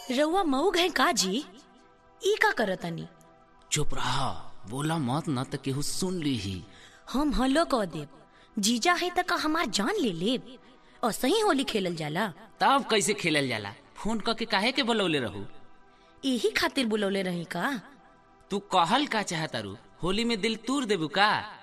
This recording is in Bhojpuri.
रउआ मऊ गए का जी ई का करतनी चुप रहा बोला मत न त केहू सुन ली ही हम हलो कह देब जीजा है त का हमार जान ले लेब और सही होली खेलल जाला तब कैसे खेलल जाला फोन क के काहे के बोलौले रहू यही खातिर बुलौले रही का तू कहल का चाहतारू होली में दिल तूर देबू का